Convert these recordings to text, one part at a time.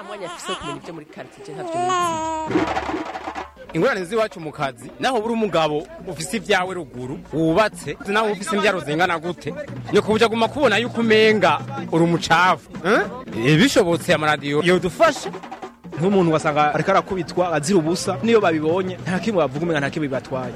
nta mwanya afise wo kumenya ibyo muri quartier ntavyo nizi ingorane z'iwacu mu kazi naho buri umugabo ufise ibyawe ruguru wubatse naho ufise imbyaro zingana gute ni kubuja guma kubona yuko umenga uri umucafu eh? bishobotse amaradiyo yodufasha nk'umuntu wasanga ariko arakubitwa azira ubusa niyo babibonye nta kimwe bavuga umenga nta kimwe bibatwaye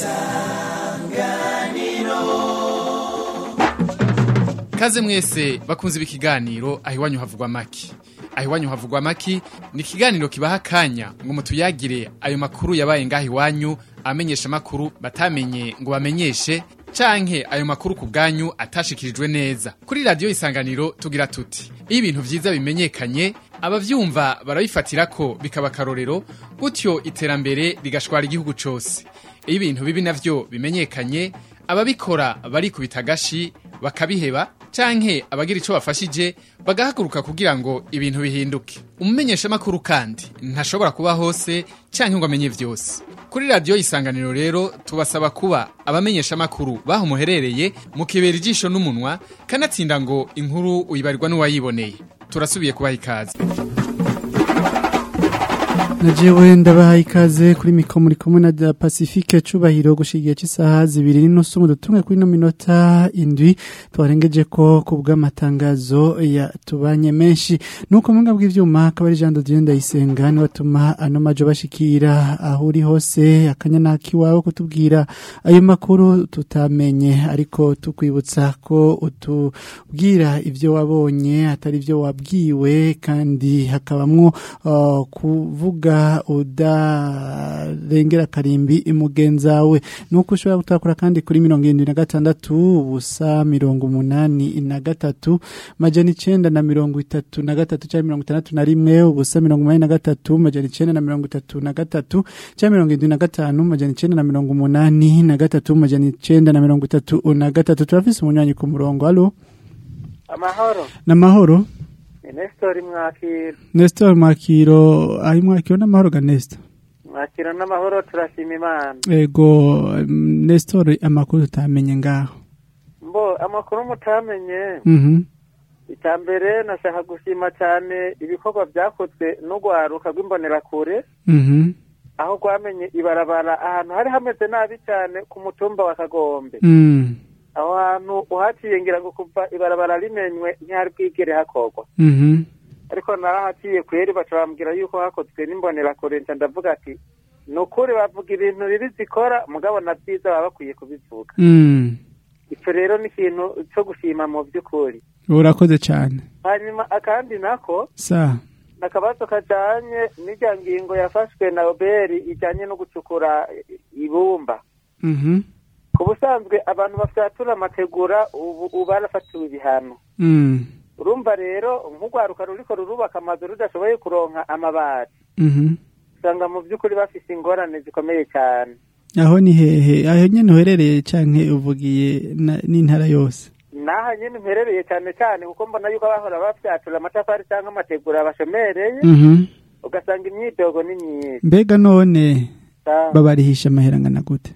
Kaze mwese bakunze ibi kiganiro aho iwanyu havugwa maki. Aho iwanyu havugwa maki ni ikiganiro kibaha akanya ngo mutuyagire ayo makuru yabaye ngaho iwanyu amenyesha makuru batamenye ngo bamenyeshe canke ayo makuru ku bwanyu atashikirijwe neza. Kuri radio isanganiro tugira tuti iyo ibintu vyiza bimenyekanye abavyumva barabifatira ko bikaba akarorero gutyo iterambere rigashwara igihugu cose. Iyo ibintu bibi navyo bimenyekanye ababikora barikubita agashi bakabiheba canke abagira ico bafashije bagahaguruka kugira ngo ibintu bihinduke umumenyesha makuru kandi ntashobora kuba hose canke ngo amenye vyose kuri radio isanganiro rero tubasaba kuba abamenyesha makuru baho muherereye mukibera ijisho n'umunwa kanatsinda ngo inkuru uyibarirwa n'uwayiboneye turasubiye kubaha ikaze Najewe ndabaha ikaze kuri miko muri kumwe na da Pacifique cubahiro gushigiye cy'isaha zibiri n'inusu mu dutumwe kuri no minota indwi twarengeje ko kubwa matangazo ya tubanye menshi nuko mwanga bw'ivyuma akabari Jean de Dieu ndayisenga ni watuma ano majo bashikira aho uri hose akanya nakiwawe kutubwira ayo makuru tutamenye ariko tukwibutsa ko utubwira ivyo wabonye atari ivyo wabwiwe kandi hakabamwo uh, kuvuga udarengera karimbi imugenzawe nuko ushobora gutakura kandi kuri mirongo irindwi na gatandatu ubusa mirongo umunani na gatatu majana icenda na mirongo itatu na gatatu cyangwa mirongo itandatu na rimwe ubusa mirongo umunani na gatatu majana icenda na mirongo itatu na gatatu cyangwa mirongo irindwi na gatanu majana icenda na mirongo umunani na gatatu majana icenda na mirongo itatu na gatatu turafise umunywanyi ku murongo alo amahoro n'amahoro ni nesitori mwakiro Nestor Makiro ayi mwakiro n'amahoro ga Nestor mwakiro n'amahoro turashima imana ego mm, Nestor amakuru tutamenye ngaho mbo amakuru mutamenye mhm icya mbere nashaka gushima cyane ibikorwa byakozwe n'urwaruka rw'imbonerakure mhm aho rwamenye ibarabara ahantu hari hameze nabi cyane ku mutumba wa kagombe mm aho hantu uhaciye ngira ngo kuva ibarabara rimenywe ntihari bwigere hakorwa mhm ariko narahaciye kweri baca bambwira yuko hakozwe n'imbonerakure nca ndavuga ati ni ukuri bavuga ibintu bibi zikora mugabo na byiza baba bakwiye kubivuga mm icyo rero ni ikintu cyo gushima mu by'ukuri urakoze cyane hanyuma akandi nako sa ni akabazo kajyanye n'irya ngingo yafashwe na oberi ijyanye no gucukura ibumba mhm ku busanzwe abantu bafyatura amategura ubu ubu barafatiwe ibihano mm urumva rero nk'urwaruka ruriko rurubaka amazu rudashoboye kuronka amabati mhm usanga mu by'ukuri bafise ingorane zikomeye cyane aho ni hehe aho nyene uherereye canke uvugiye na- n'intara yose naha nyine mperereye cyane cyane kuko mbona yuko abahora bafyatura amatafari cyangwa amategura bashomereye mhm ugasanga imyidogo ni myinshi mbega none Sa- babarihisha amahera angana gute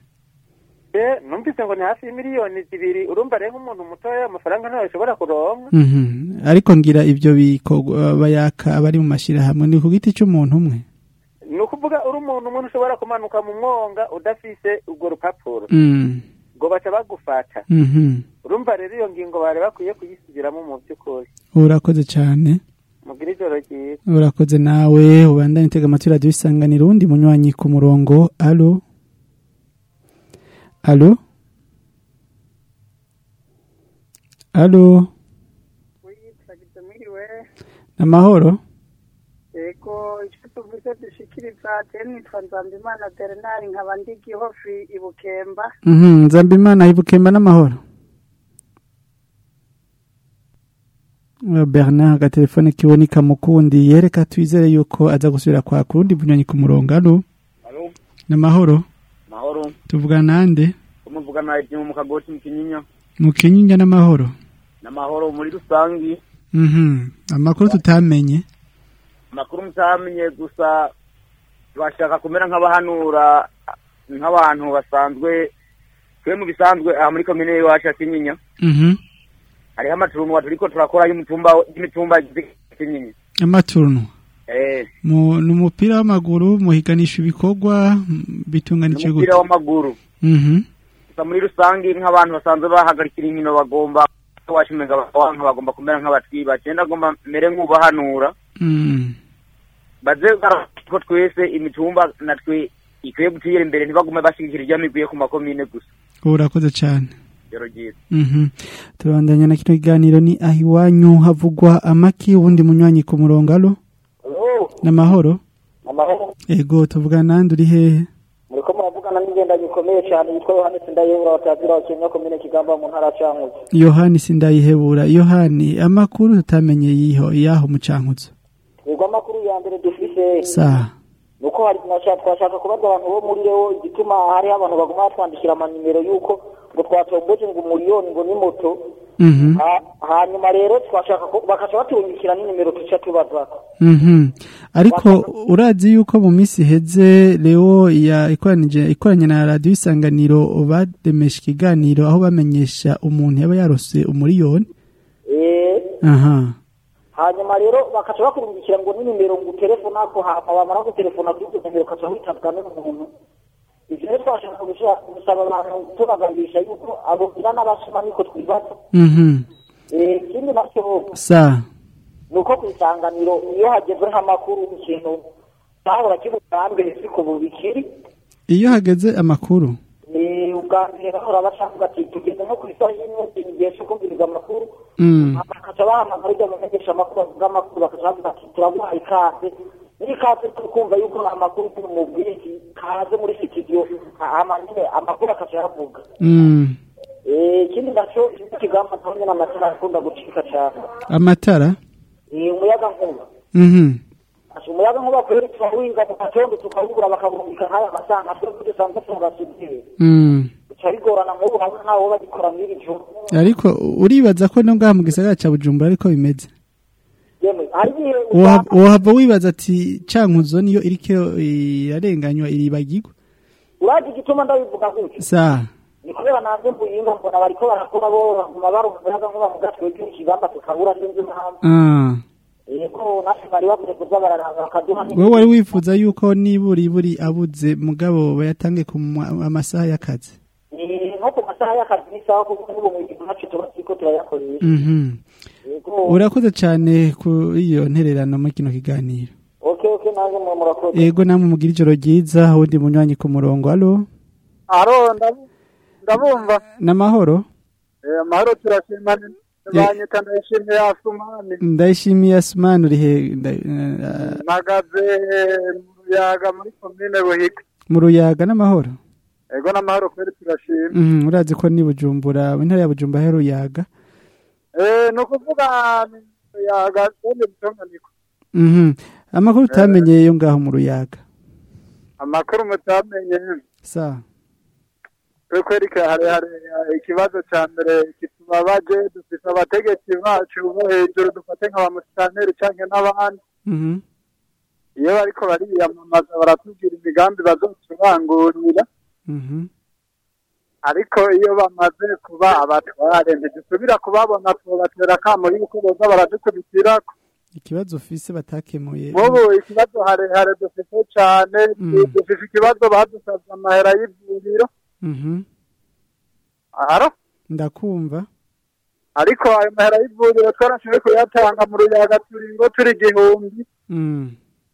be numvise ngo ni hafi y'imiliyoni zibiri urumva rero nk'umuntu mutoya amafaranga ntayo ashobora kuronka mhm ariko ngira ivyo bikorwa bayaka abari mu mashirahamwe ni ku giti c'umuntu umwe ni ukuvuga uri umuntu umuntu ushobora kumanuka mu mwonga udafise urwo rupapuro mm ngo baca bagufata mhm urumva rero iyo ngingo bari bakwiye kuyisubiramo mu by'ukuri urakoze cyane mugire ijoro ryiza urakoze nawe ubandanye utega amatwi radiyo isanganiro undi munywanyi ku murongo alo alo alo namahoro yego icyo tuvuze dushikiriza teni nitwa nzambimana bernard nkaba ndi gihofi i bukemba mhm nzambimana ibukemba n'amahoro Uh, Bernard agatelefone kiboneka mukundi yereka twizere yuko aza gusubira kwa kurundi bunywanyi ku murongo alo Alo, namahoro mahoro. tuvuga nande Umuvuga na Edimo mu kagoti mu kinyinya. mu kinyinya n'amahoro Namahoro muri rusangi. mhm amakuru tutamenye Amakuru mutamenye gusa bashaka kumera nk'abahanura nk'abantu basanzwe twe mu bisanzwe aha muri komine iwacu ya Kinyinya mhm hariho amaturunwa turiko turakora y'umutumba y'imitumba igize Kinyinya amaturno eh mu ni umupira w'amaguru muhiganisha ibikorwa mm, bitunganije gute umupira w'amaguru Mhm. gusa muri rusange nk'abantu basanzwe bahagarikira inkino bagomba washimenga bawanka bagomba kumera nk'abatwiba cyenda agomba mere nk'ubahanura Mm. baze ko twese imitumba natwe ikwiye gutera imbere ntibagume bashigikira ibyo migwiye ku makomine gusa urakoze cyane rero ryiza Mhm. turabandanya na kino kiganiro ni aho iwanyu havugwa amaki ubundi munywanyi ku murongo alo n'amahoro amahoro ego tuvugana nande uri hehe muriko muravugana n'ingenda gikomeye cyane yitwa yohani sindayobora batazira wakenya komine kigamba mu ntara ya cankuzo yohani sindayihebura yohani amakuru tutamenye yiho yaho mu cankuzo yego amakuru ya mbere dufise saha nuko hari nasha- twashaka kubaza abantu bo muri reo igituma hariho abantu baguma batwandikira amanimero y'uko ngo twatomboje ngo umuriyoni ngo ni moto Mhm. Ha- hanyuma rero twashaka ko bakaca batungikira n'inimero tuca tubazako Mhm. ariko urazi yuko mu minsi iheze leo ya ikoranije ikoranye na radiyo isanganiro bademesha ikiganiro aho bamenyesha umuntu yaba yarose umuriyoni eh aha hanyuma rero bakaca bakurungikira ngo n'inimero ngo utelefona ko hama bamara gutelefona kuri izo nimero ukaca witabwa n'umuntu ivyo rero twashaka gusha- gusaba abantu tubagabisha yuko abo ngira n'abasoma niko twibaza Mhm. Eh, ikindi nacyo sa ni uko ku isanganiro iyo hagezwe nk'amakuru ikintu cyahora kibuga mbere siko bubikiri iyo hageze amakuru ni ubwa mbere bahora bashaka ati tugeze nko ku isaha y'imwe igihe cyo kumviriza amakuru Mm. bakaca bahamagara ibyo bamenyesha amakuru bavuga amakuru bakaca bavuga ati turaguha ikaze n'ikaze turi kumva yuko amakuru turi mu bwinshi kaze muri studio hama nyine amakuru akaca yavuga Mm. Eh, ikindi nacyo ikigamba naho nyine amatara akunda gucika cyane amatara ni umuyaga nkuba Mhm. Ati umuyaga nkuba kweri turawinga mu gatondo tukawugura bakabumvika nk'aya masanga twebwe dusanzwe tubasudire Mm. bica bigorana nk'ubu hamwe ntawo bagikora mw'iri joro ariko uribaza ko no ngaha mu gisagara ca bujumbura ariko bimeze yemwe hari igihe Woha- wohava wibaza ati cankuzo niyo iriko irarenganywa iribagirwa urazi igituma ndabivuga gutyo sa ni kubera nanze mbuyinga mbona bariko barakora bo baguma barumva umuyaga nkuba mu gatwe k'ikibamba tukabura sinzi impamvu Ah. yego natwe bari bavuze kuza bararanga bakaduha wowe wari wifuza yuko nibura iburi abuze mugabo bayatange ku ma- amasaha y'akazi Eh, nko ku masaha y'akazi n'isaha kuko n'ubu mu gihe nacu tuba turiko turayakoresha Mhm. yego urakoze cyane kuri iyo ntererano muri kino kiganiro okay okay nanjye mwe murakoze ego namwe mugira ijoro ryiza wundi munywanyi ku murongo alo aro ndabu- ndabumva n'amahoro Eh, amahoro turashima banyita ndayishimiye asumani ndayishimiye asumani uri he nda- eh, mpagaze mu ruyaga muri komine buhiga mu ruyaga n'amahoro ego n'amahoro kweri turashima Mhm, urazi ko ni bujumbura mu ntara ya bujumbura he ruyaga Eh, ni ukuvuga ni mu ruyaga zone butonganiko Mhm. amakuru utamenye yo ngaho mu ruyaga amakuru mutamenye sa twe kweri ka- hari hari eh, ikibazo ca mbere kitubabaje dufise abategetsi bacu bo hejuru dufate nka ba musitanteri canke n'abandi Mhm. iyo bariko bariyamamaza baratubwira imigambi bazoturangurira Mhm. ariko iyo bamaze kuba abatware ntidusubira kubabona tubatera akamo yuko boza baradukubitirako ikibazo ufise batakemuye nk'ubu ikibazo harehare dufite cane dufise ikibazo badusavye amahera y'ivuriro Mhm. aharo ndakumva ariko ayo mahera y'ivuriro twarashoboye kuyatanga mu ruyaga turingo turi igihumbi Mm.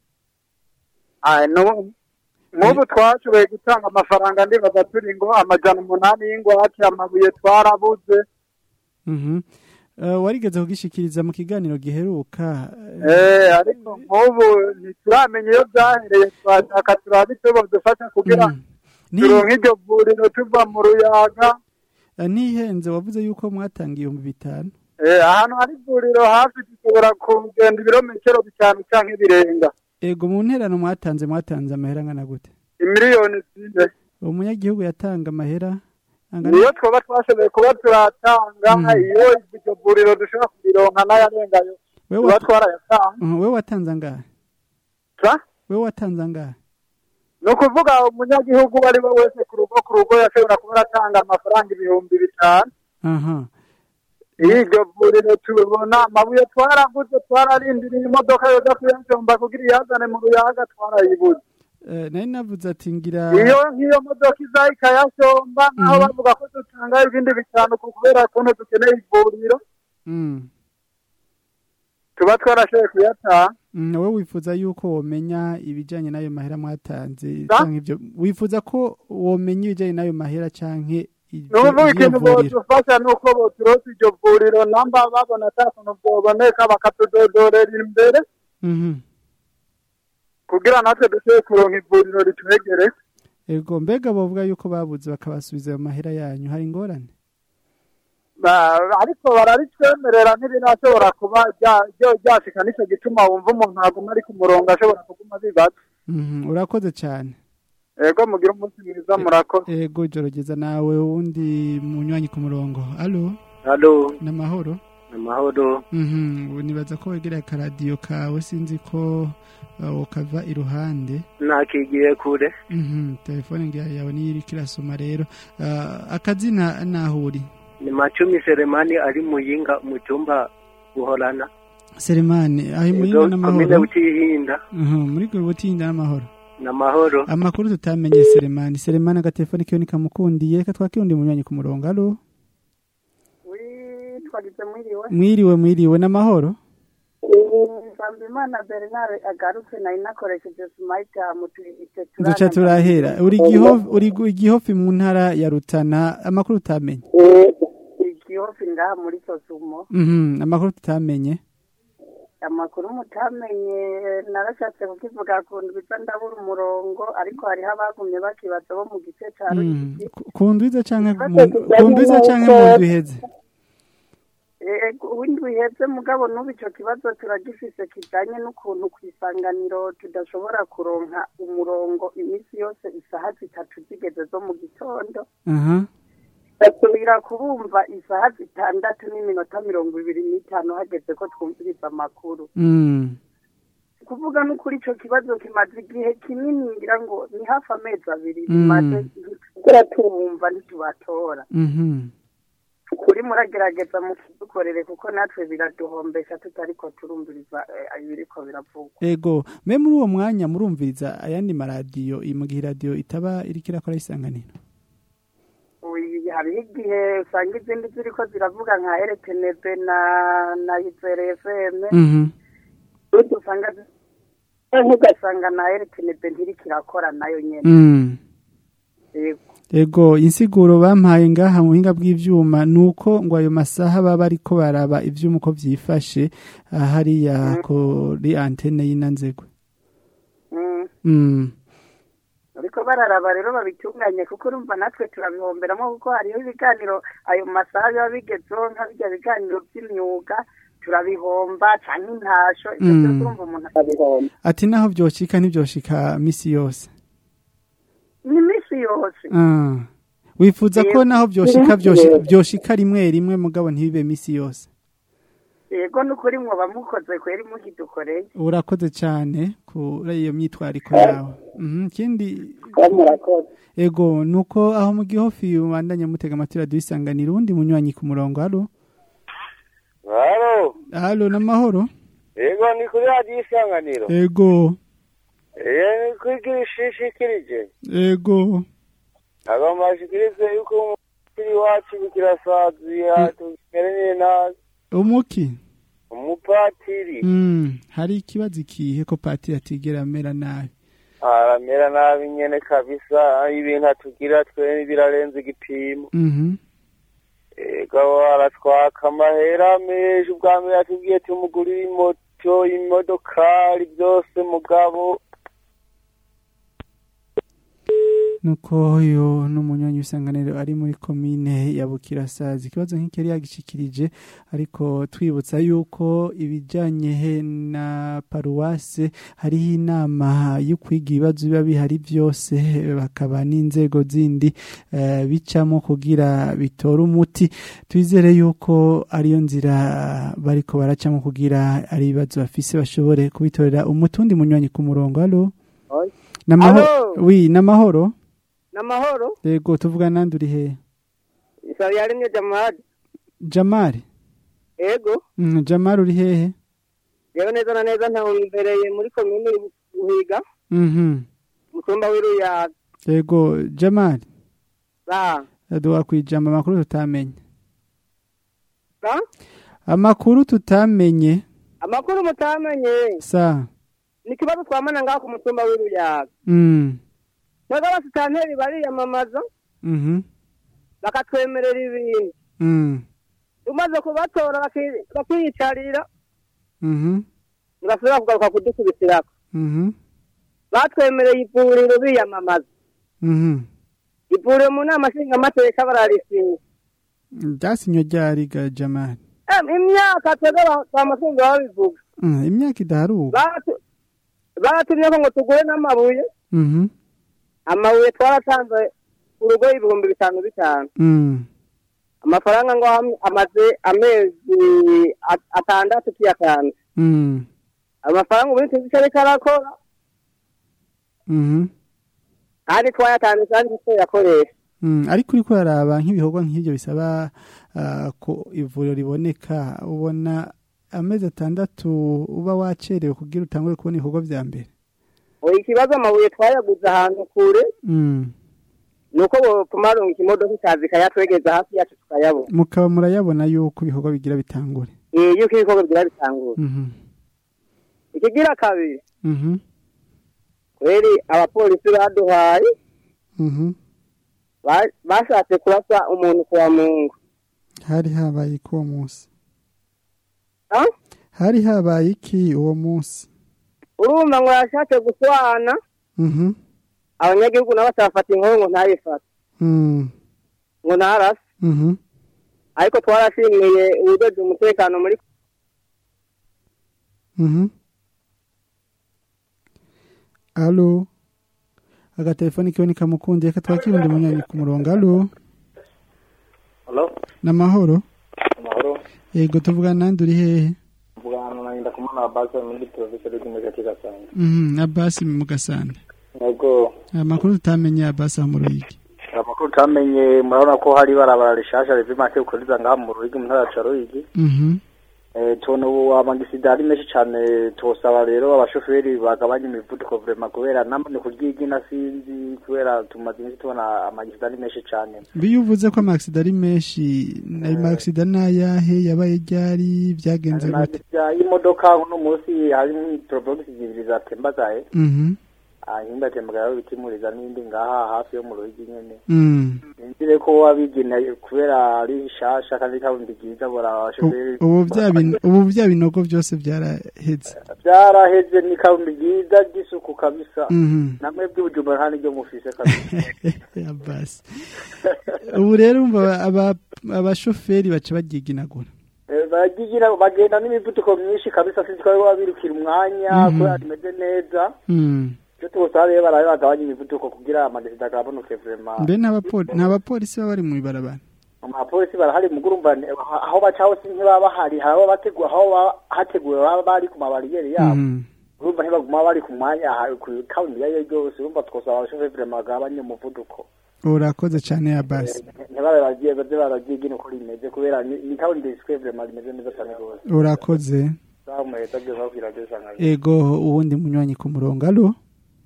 Ah, nu- nk'ubu twashoboye gutanga amafaranga ndibaza turi ngo amajana umunani y'ingwate amabuye twarabuze Mhm. Eh, warigeze kugishikiriza mu kiganiro giheruka Eh, ariko nk'ubu ntituramenya iyo byahereye twashaka turabe icyo badufasha kugira turonke iryo vuriro tuva mu ruyaga Eh, ntihenze wavuze yuko mwatanga ibihumbi bitanu Eh, ahantu hari ivuriro hafi dushobora kugenda ibirometero bitanu canke birenga ego mu nterano mwatanze mwatanze amahera angana gute imiliyoni zine umunyagihugu yatanga amahera angana niyo twaba twashoboye kuba turatanga iyo iryo vuriro dushobora kubironka n'ayarengayo Wewe tuba wata- twarayatanga Mhm, wewe watanze angahe Sa? wewe watanze angahe ni ukuvuga umunyagihugu uwo ari we wese ku rugo ku rugo yashobora kuba aratanga amafaranga ibihumbi bitanu aha iryo vuriro tubona amabuye twaraguze twararindiriye imodoka yoza kuyajomba kugira iyazane mu ruyaga twarayibuze Eh, nari navuze ati ngira iyo nk'iyo modoka iza ikayashomba naho bavuga ko dutanga ibindi bitanu ku kubera kuntu dukeneye ivuriro Mm. tuba twarashoboye kuyataha Mm, wowe wifuza yuko womenya ibijanye n'ayo mahera mwatanze Sa? canke ivyo wifuza ko womenya ibijanye n'ayo mahera canke ivyo- n'ubu ivyo ikintu vuriro bodufasha ni uko boturosa iryo vuriro namba babona ata kuntu bwoboneka bakatudodorera imbere Mhm. kugira natwe dushobore kuronka ivuriro ritwegere ego mbega bovuga yuko babuze bakabasubiza ayo mahera yanyu hari ingorane Ba- ariko bararitwemerera ntibirashobora kuba rya- ryo- ryashika nico gituma wumva umuntu aguma ari ku murongo ashobora kuguma bibaza Mhm, urakoze cyane ego mugira umunsi mwiza murakoze ego ijoro ryiza nawe wundi munywanyi ku murongo alo halo n'amahoro amahoro Mhm, ubu nibaza ko wegereye akaradiyo kawe sinzi ko uh, ukava iruhande nakigiye kure Mhm, telefone ngira yawe niyo iriko irasoma rero Uh, akazina naho uri ni macumi seremani ari muyinga mu cyumba guhorana selemani aho Ego, muyinga komine n'amahoro butihinda Mhm, muri gwe butinda n'amahoro n'amahoro amakuru tutamenye selemani selemani agatelefone kiwe nikamukundiye reka twakirundi munywanyi ku murongo alo twagize mwiriwe mwiriwe mwiriwe n'amahoro Nsambimana Bernard agarutse nari nakoresheje smite mutwite duca turahera uri gihofi uri gu- igihofi mu ntara ya rutana amakuru tutamenye igihofi ngaha muri sosumo Mhm, amakuru tutamenye amakuru mutamenye narashatse kukivuga ku ndwi iza ndabura umurongo ariko hariho abagumye bakibaza bo mu gice ca Mhm, ruyigi ku- ku ndwiza canke mu- ku ndwiza canke mu ndwi iheze windwi iheze mugabo n'ubu ico kibazo turagifise kijanye n'ukuntu ku isanganiro tudashobora kuronka umurongo iminsi yose isaha zitatu zigeze zo mu gitondo aha basubira kubumva isaha zitandatu n'iminota mirongo ibiri n'itanu hageze ko twumviriza amakuru Mm. kuvuga n'ukuri ico kibazo kimaze igihe kinini ngira ngo ni hafi amezi abiri Mm. bimaze kubera tubumva ntitubatora Mhm. kuri muragerageza mu kudukorere kuko natwe biraduhombesha tutariko turumviriza eh, ibiriko biravugwa ego mbe muri uwo mwanya murumviriza ayandi maradiyo iyi mu gihe iradiyo itaba iriko irakora isanganiro Uyi- hariho igihe usanga izindi ziriko ziravuga nka rtnb na na izere fm Mhm. utu usanga zi- canke ugasanga na rtnb ntiriko irakora nayo nyene Mm. Yego. ego insiguro bampaye ngaha mu buhinga bw'ivyuma nuko ngo ayo masaha baba ariko baraba ivyuma uko vyifashe ah, hariya kuri antene y'inanzegwe Mm. Mm. ariko bararaba rero babitunganye kuko urumva natwe turabihomberamo kuko hariho ibiganiro ayo masaha biba bigezeho nka birya biganiro by'imyuga turabihomba canke intasho ivyo Mm. vyose urumva umuntu akabihomba ati naho vyoshika ntivyoshika misi yose ni iminsi yose Ah. wifuza ko Yego. naho vyoshika vyoshi- Yego. vyoshika rimwe rimwe mugabo ntibibe misi yose yego n'ukuri mwoba mukoze kweri mukidukoreye urakoze cyane kuri iyo myitwariko yawe Mhm, ikindi ego nuko aho mu gihofi ubandanya mutega amatwi radiyo isanganiro uwundi munywanyi ku murongo halo halo halo n'amahoro yego ni kuri radiyo isanganiro ego eee ni kuri ishishikirije ego agomba ashikirize yuko umupira iwacu bikirasaziya tumereye nabi umuki umupatiri Mm, hari ikibazo ikihe ko patiri atigera amera nabi aramera nabi nyene kabisa ibintu atugira twe birarenze igipimo Mhm. ego aratwaka amahera menshi ubwa mbere atubwiye tumugurire imoto imodokari byose mugabo nuko uyu n'umunywanyi w'isanganiro ari muri komine ya bukirasazi ikibazo nk'iki yari yagishikirije ariko twibutsa yuko ibijyanye he na paruwase hariho inama yo kwiga ibibazo biba bihari byose bakaba n'inzego zindi eh, bicamo kugira bitore umuti twizere yuko ariyo nzira bariko baracamo kugira ari ibibazo bafise bashobore kubitorera umuti undi munywanyi ku murongo halo Namahoro, Alo. wi namahoro n'amahoro yego tuvuga nandi uri hehe isabi yarimye jamadi jamari ego Mm, Jamal uri hehe yewe neza na neza ntawe muri komine buhiga Mhm. umutumba w'iruyaga Yego Jamal sa aduha kwijamba amakuru tutamenye sa amakuru tutamenye amakuru mutamenye sa ni ikibazo twamana ngaho ku mutumba w'iruyaga mm twebwe abasitanteri bariyamamaza mhm bakatwemerera ibintu mm umaze kubatora baki- bakiyicarira mhm ntibasubira kugaruka kudukubisirako mhm batwemereye ivuriro biyamamaza mhm ivuriro mu nama nshingamateka bararisinya Jasinyo ryari ga Jamal Em, imyaka twebwe ba- bamatungo babivuga Mm, imyaka idaharuka Batu- batumye ko ngo tugure n'amabuye mhm amabuye twaratanze urugo ibihumbi bitanu bitanu mm amafaranga ngo ham- amaze amezi at- atandatu tuyatanze mm amafaranga ubundi tuzi icyo ariko arakora mhm kandi twayatanze kandi tuyakoresha Mm, ariko uriko uraraba nk'ibikorwa nk'ibyo bisaba ah, ko ivuriro riboneka ubona amezi atandatu uba wacerewe kugira utangure kubona ibikorwa vya mbere oya ikibazo amabuye twayaguze ahantu kure mm. ni uko botumarunga ikimodoka ikaza ikayatwegeza hafi yacu tukayabona mukaba murayabona yuko ibikorwa bigira bitangure Eh, yuko ibikorwa bigira bitangura mhm ikigira kabiri mhm kweri abapolisi baduhaye mhm ba- bashatse kurasa umuntu kuwa mungu hari habaye iki uwo munsi Ah? hari habaye iki uwo munsi urumva ngo yashatse guswana mhm abanyagihugu nabo batafata inkuru ngo ntayifate mm. ngo ntarase mhm ariko twarashimiye ubudodo umutekano muri mhm alo agatelefoni kiwe nikamukundiye katwakira undi munyanyi ku murongo alo Hello? namahoro Amahoro. yego tuvugana nande uri hehe Mvugana na Ndinda kumana base muri province y'Igihugu muri Gasanga. mhm abasi mu gasanda Yego. amakuru tutamenye abasi aho mu ruyigi Amakuru tamenye murabona ko hari barabara rishasha riva make ukuriza ngaha mu Ruyigi mu ntara ya Ruyigi. mhm Eh tubona ubu amagisida ari menshi cyane tubasaba rero abashoferi bagabanya imivuduko vraiment kubera namwe kuryigina sinzi kubera tumaze iminsi tubona amagisida ari menshi cyane. biyo uvuze ko amagisida ari menshi ayo magisida ni ayahe yabaye ryari byagenze gute Amagisida y'imodoka uno munsi harimo turobogisi zibiri zatembazaye. mhm hanyuma atembagara bitimuriza n'indi ngaha hafi yo mu Ruyigi nyene. mm. Nzire ko wabigina kubera ari shasha kandi kabundi byiza bora abashoferi ubu bya bin- ubu bya binogo byose byaraheze byaraheze ni kabundi byiza ry'isuku kabisa Mhm. namwe by'ubujumbura nta n'iryo mufise kabisa abasi ubu rero umva aba- abashoferi baca bagyiginagura Eh, baragigira bagenda n'imivuduko myinshi kabisa sinzi ko baba birukira umwanya Mhm. kubera rimeze neza Mm. icyo tubasaba rero barabe bagabanya imivuduko kugira amagesida agabanuke vraiment mbe nta bapoli- nta bapolisi baba bari mu ibarabara amapolisi barahari mu gurumba aho baca hose ntibaba bahari hari abo bateguye aho baba hateguwe baba bari ku mabariyeri yabo Mhm. urumva ntibaguma bari ku mwanya aha- ku kaburimbo iyo ari yo yose urumva twasaba abashoferi vraiment bagabanye umuvuduko urakoze cyane abasi ntibabe bagiye baze baragiye gino uko rimeze kubera ni ni kaburimbo risikuye vraiment rimeze neza cyane rwose urakoze sawa muheza byo babwira byo sanga ego uwundi munywanyi ku murongo alo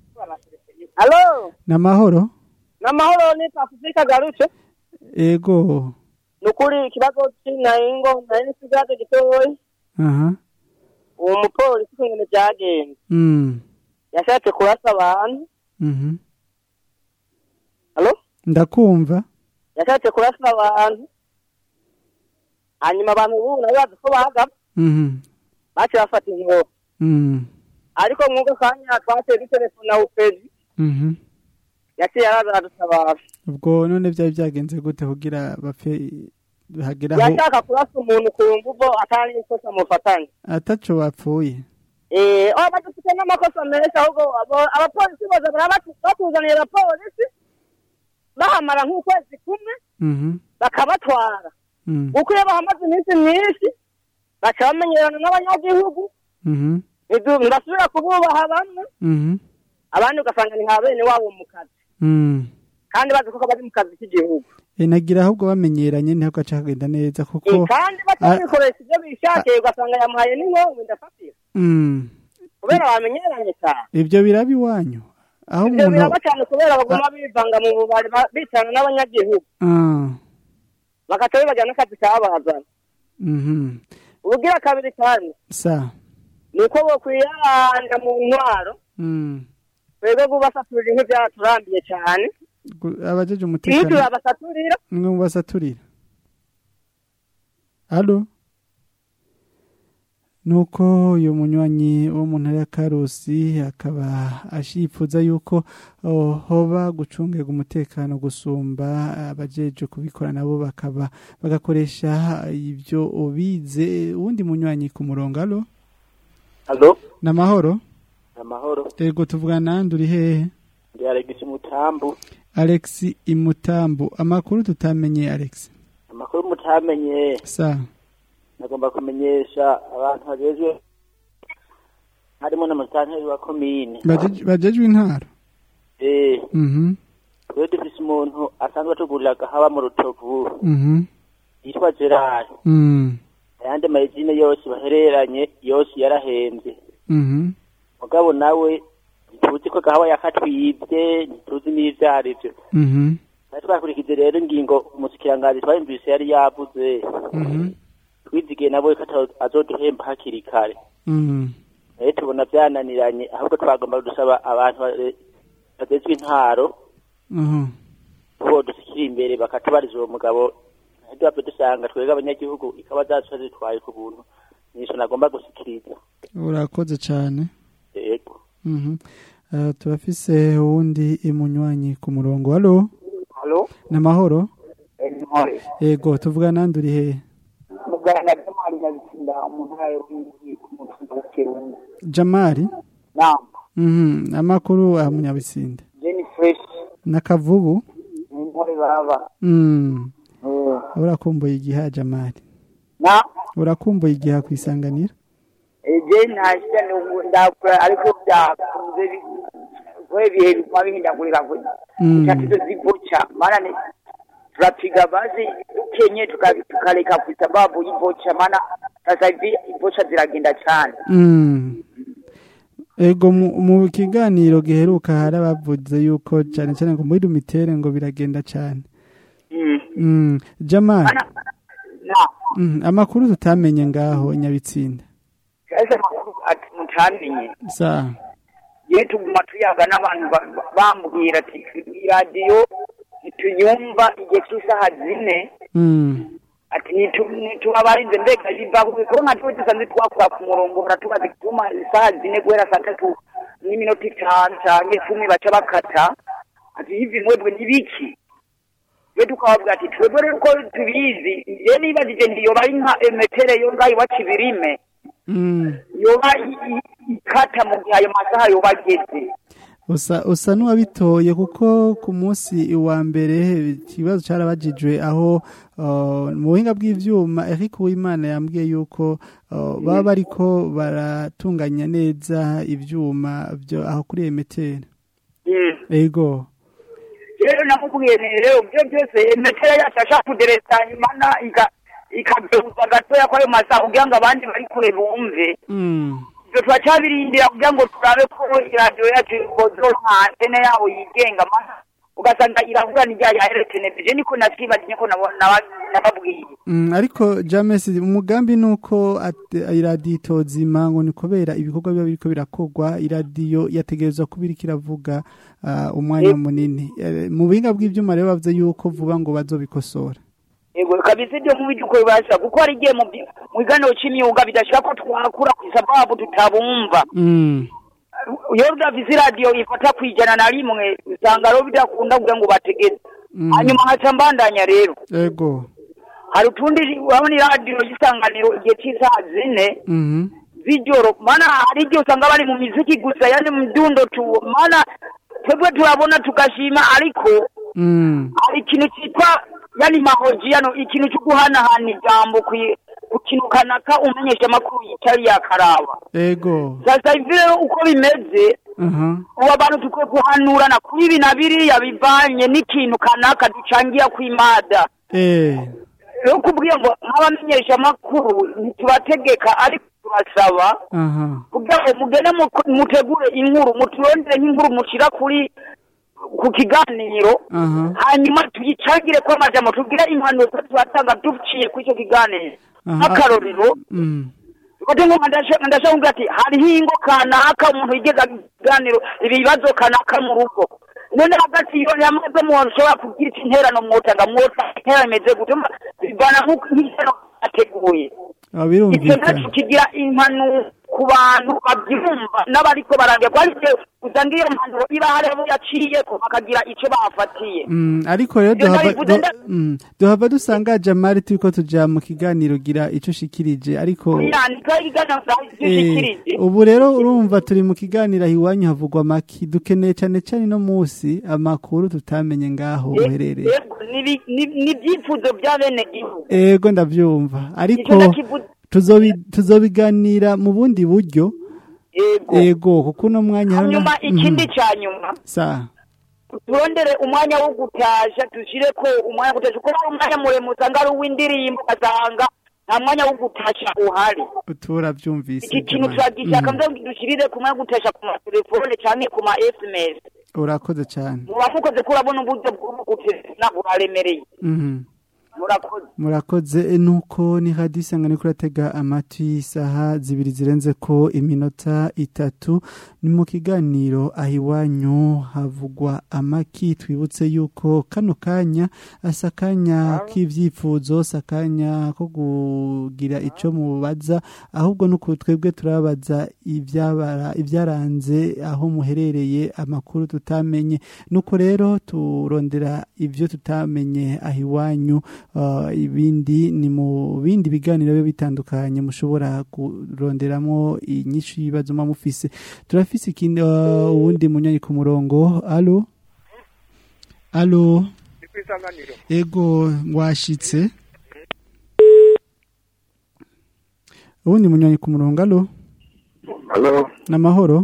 halo namahoro n'amahoro ni pasifika garutse ego ni ukuri ikibazo cy'inayingo nari n'ikibazo gitoya aha uwo mupolisi ukuntu byagenze mm. yashatse kurasa abantu mhm halo ndakumva yashatse kurasa abantu hanyuma abantu ubu nabo bazi ko bahagapfa mhm baciye bafata inkoro mm. ariko mwuga kanya twateye dutelefona upezi mhm yaciye araza aradutabara ubwo none byari byagenze gute kugira bapfe hageraho yashaka kurasa umuntu ku mvugo atari ikosa mufatanye ataco bapfuye eh oh badufite n'amakosa menshi ahubwo abo- abapolisi bose baraba batuzaniye abapolisi bahamara nk'ukwezi kumwe mhm bakabatwara mm. kuko iyo bahamaze iminsi myinshi baca bamenyerana n'abanyagihugu mhm ntidu- ntibasubira kububaha bamwe mhm abandi ugasanga ni nka bene wabo mu kazi mm. kandi bazi ko bari mu kazi k'igihugu Eh, nagira ahubwo bamenyeranye ntabwo gaca kagenda neza kuko Eh, kandi batabikoresha ibyo bishakiye ugasanga yamuhaye n'inkongu ndafatira Mm, kubera bamenyeranye cyane ibyo biraba iwanyu aho ibyo umuntu biraba cyane kubera baguma bivanga mu bubari ba- bitana n'abanyagihugu Ah, bagaca bibagira n'akazi kabazana mhm. ubugira kabiri kandi sa ni uko bokwiyaranga mu ntwaro Mm. twebwe gubasaturira inkwi byaturambiye cyane Gu- abajeje iyo umutekano turabasaturira mwe mubasaturira halo nuko uyu munywanyi wo mu ntara ya karusi akaba ashipfuza yuko oh, hoba gucungirwa umutekano gusumba abajeje kubikora nabo bakaba bagakoresha ibyo bize uwundi munywanyi ku murongo halo Halo, namahoro amahoro. ego tuvugana nande uri hehe Ndi Alex Mutambu. Alex Imutambu amakuru tutamenye Alex Amakuru mutamenye sa nagomba kumenyesha abantu bagezwe harimo n'amusitanteri wa komine. Bajeje- bajejwe intara Eh, mhm twe dufise umuntu asanzwe atugurira haba mu rutovu mhm yitwa Gerard. mm Ayandi mayizine yose bahereranye yose yarahembye. mhm Mugabo nawe ntituzi ko gahawa yakatwibye ntituzi n'ivyo arivyo. mhm Natwe twakurikije rero ingingo umusikiranganji twayumvise yari yavuze. mhm twizigiye nabo ko ata- azoduhemba hakiri kare mhm rero tubona byananiranye ahubwo twagomba gusaba abantu ba- bagezwe intaro mhm ko dusikira imbere bakatubariza uwo mugabo ntidupfe dusanga twebwe abanyagihugu ikaba zacu zitwaye ku buntu nico nagomba gusikiriza urakoze cyane yego mhm Uh, turafise uwundi imunywanyi ku murongo halo Halo, namahoro Ntore. ego tuvugana nande uri hehe Muganga Jamali Nyabitsinda mu ntara y'Uruyigi ku mutumba wa Kirungu. Jamari Naam, mhm amakuru aha munyabisinde Jenny Fresh nakavubu ni Ntore baba. mm Eh, urakumbuye igiha Jamari Na, urakumbuye igiha kwisanganira eh, Jenny nashya ni ubu ndakura ariko byakunze bi- we bihe biguma bihindagurika kwe. Mm. Tatizo zivocha maana ni tunapiga basi kenye tuka- tukaleka kwa sababu ivocha maana sasa hivi ivocha ziragenda cyane. Mm. Ego mu, mu kiganiro giheruka hari abavuze yuko cyane cyane ngo muri rumitere ngo biragenda cyane. Mm. Mm. Jamal. Na, Mm. Amakuru tutamenye ngaho nyabitsinda. sasa makuru ati mutamenye. Sa. ye tuguma tuyaga n'abantu ba- ba- bambwira ati iradiyo ntituyumva igihe cy'isaha zine Mm. ati nitu- nitubabarinze mbega biva kuko nka tuwe dusanzwe twakura ku murongo baratubaza igituma isaha zine guhera saa tatu n'iminota itanu canke cumi baca bakata ati hivi mwebwe ni biki we tukababwira ati twebwe rero uko tubizi je nibajije nti yoba ari nka emetere yo ngaho iwacu ibirime Mm. yoba i- i- ikata mu gihe ayo masaha yoba ageze Usa usa nuwabitoye kuko ku munsi wa mbere ikibazo carabajijwe aho uh, mu buhinga bw'ivyuma Eric Uwimana yambwiye yuko uh, baba bariko baratunganya neza ivyuma byo aho kuri emetera. Mm. Ego. rero namubwiye nti rero byo byose emetera yacu ashaka kuderesa nyuma na ika- ikabyumva gatoya kwayo masaha kugira ngo abandi bari kure bumve Mm. ibyo turacyabirindira kugira ngo turabe ko iradiyo yacu ikozoronka antene yabo yigenga maze ugasanga iravuga n'irya ya televiziyo niko natwibaje niko nabo- naba- nababwiye Mm, ariko James umugambi nuko at- iradiyo itozima ngo ni kubera ibikorwa biba biriko birakorwa iradiyo yategerezwa kuba iriko iravuga uh, umwanya munini Eh, mu buhinga bw'ivyuma rero bavuze yuko vuba ngo bazobikosora yego kabisa ibyo nk'ibyo uko bibasha kuko hari igihe mu byi- mu biganiro cy'imyuga bidashika ko twakura ku sababu tutabumva mm. iyo udafise iradiyo ifata ku ijana na rimwe usanga rero bidakunda kugira ngo bategeze Mm. hanyuma nkaca mbandanya rero ego hari utundi urabona iradiyo y'isanganiro igihe cy'isaha zine mhm z'ijoro mana hari igihe usanga bari mu miziki gusa yani mu mdundo tu mana twebwe turabona tugashima ariko mm. hari ikintu cyitwa yani mahojiyano ikintu cyo guhanahana ijambo kwi- ku kintu kanaka umenyesha amakuru yitari yakaraba ego sasa hivi rero uko bimeze aha ubu abantu tukwiye guhanurana kuri ibi na biriya bivanye n'ikintu kanaka ducangira kw'imada eh rero kubwiye ngo nk'abamenyesha amakuru ntitubategeka ariko turasaba aha kugira ngo mugende mu- mutegure inkuru muturondere nk'inkuru mushira kuri ku kiganiro aha hanyuma tuyicangire ko amajambo tubwire impanuro tubatanga duciye kuri icyo kiganiro Aha. nk'akarorero mm Kote ngo ndashaka ndashaka kuvuga ati hariho ingo kanaka umuntu yigeza ikiganiro ibibazo kanaka mu rugo none hagati iyo yamaze mu ushobora kugira iki interano mwotanga mwota interano imeze gute Mba- bivana nk'uko nk'iterano ateguye Ah, icyo birumvikana nacyo kigira impanuro ku bantu babyumva n'abariko barangira kuko ariko usanga iyo mpanuro iba hariho yaciye ko bakagira icyo bafatiye Mm, ariko rero Ibyo duhava ndabivuze du- nda- mm, duhava dusanga jamari turiko tuja mu kiganiro gira ico ushikirije ariko yandika ibiganiro Eh, by'ushikirije ubu rero urumva turi mu kiganiro aho iwanyu havugwa amaki dukeneye cyane cyane no munsi amakuru tutamenye ngaho uherereye Yego, nibi- ni- ni ibyifuzo bya bene gihugu ego ndabyumva ariko Icyo ndakivuze- tuzobi- tuzobiganira mu bundi buryo Yego. ego kuko uno mwanya hari na- hanyuma ikindi Mhm. cya nyuma sa turondere umwanya wo gutasha dushyire ko umwanya wo gutasha kuko hari umwanya muremure usanga ari uw'indirimbo ugasanga nta mwanya wo gutasha uhari turabyumvise iki kintu Jamali. turagishaka Mhm. mbere dushyirire ku mwanya wo gutasha ku matelefone cyangwa ku ma sms urakoze cyane muba mukoze ko urabona uburyo bwo gutesha buraremereye Mhm. murakoze murakoze e, nuko ni radiyo isangano iri kuratega amatwi isaha zibiri zirenze ko iminota itatu ni mu kiganiro aho iwanyu havugwa amaki twibutse yuko kano kanya asa akanya k'ibyifuzo si akanya ko kugira icyo mubaza ahubwo nuko twebwe turabaza ibyabara ibyaranze aho muherereye amakuru tutamenye nuko rero turondera ibyo tutamenye aho iwanyu uh, ibindi ni mu bindi biganiro biba bitandukanye mushobora kuronderamo inyinshi y'ibibazo muba mufise turafise ikindi uh, uwundi munyanya ku murongo alo alo ego washitse uwundi munyanya ku murongo alo Halo. namahoro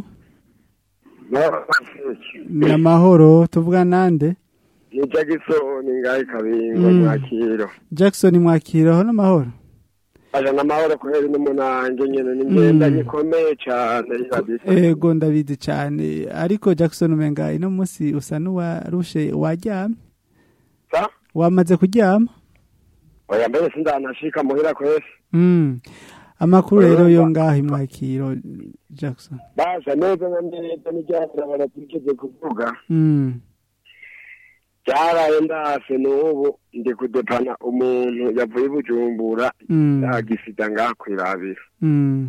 namahoro tuvuga nande Ni Jackson ngahe kabingo Mm. mwakiro. Jackson mwakiraho n'amahoro Aja namahoro kubera n'umunange nyene n'ingenda Mm. gikomeye cane irabisa. ego ndabizi cyane ariko Jackson umenga ino munsi usa n'uwarushe waryamye Sa? wamaze kuryama Oya mbere sindanashika muhira kwese. Mm. amakuru rero yo ngaho imwakiro Jackson Basha neza na neza n'iryatira baratigeze kuvuga. Mm. Byaraye ndase n'ubu ndi kudepana umuntu yavuye i Bujumbura Mm. yagisida ngaha kwirabira. Mm.